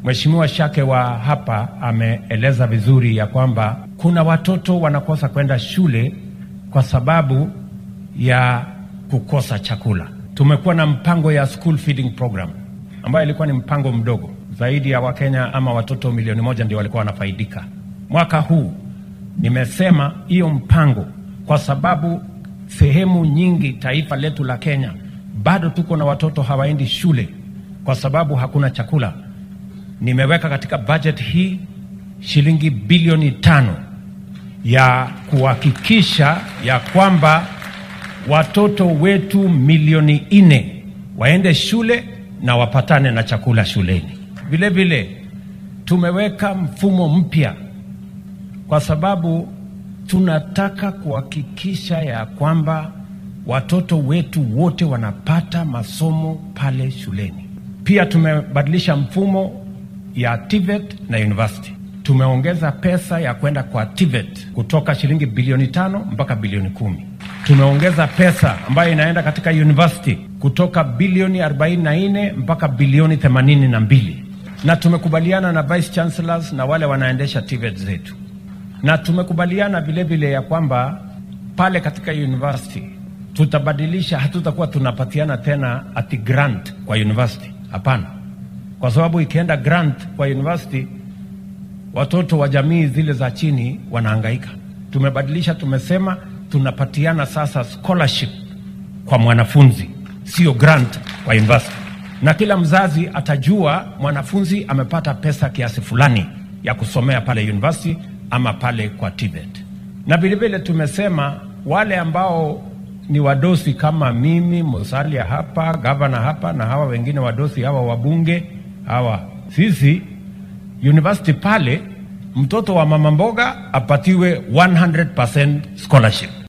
Mheshimiwa Shake wa hapa ameeleza vizuri ya kwamba kuna watoto wanakosa kwenda shule kwa sababu ya kukosa chakula. Tumekuwa na mpango ya school feeding program ambayo ilikuwa ni mpango mdogo zaidi ya Wakenya ama watoto milioni moja ndio walikuwa wanafaidika. Mwaka huu nimesema hiyo mpango, kwa sababu sehemu nyingi taifa letu la Kenya bado tuko na watoto hawaendi shule kwa sababu hakuna chakula. Nimeweka katika budget hii shilingi bilioni tano ya kuhakikisha ya kwamba watoto wetu milioni nne waende shule na wapatane na chakula shuleni. Vile vile tumeweka mfumo mpya kwa sababu tunataka kuhakikisha ya kwamba watoto wetu wote wanapata masomo pale shuleni. Pia tumebadilisha mfumo ya TVET na university. Tumeongeza pesa ya kwenda kwa TVET kutoka shilingi bilioni tano mpaka bilioni kumi. Tumeongeza pesa ambayo inaenda katika university kutoka bilioni 44 mpaka bilioni 82, na tumekubaliana na vice chancellors na wale wanaendesha TVET zetu, na tumekubaliana vilevile ya kwamba pale katika university tutabadilisha, hatutakuwa tunapatiana tena ati grant kwa university. Hapana, kwa sababu ikienda grant kwa university watoto wa jamii zile za chini wanahangaika. Tumebadilisha, tumesema tunapatiana sasa scholarship kwa mwanafunzi, sio grant kwa university, na kila mzazi atajua mwanafunzi amepata pesa kiasi fulani ya kusomea pale university ama pale kwa TVET. Na vilevile tumesema wale ambao ni wadosi kama mimi Musalia hapa, gavana hapa, na hawa wengine wadosi hawa wabunge hawa, sisi university pale, mtoto wa mama mboga apatiwe 100% scholarship.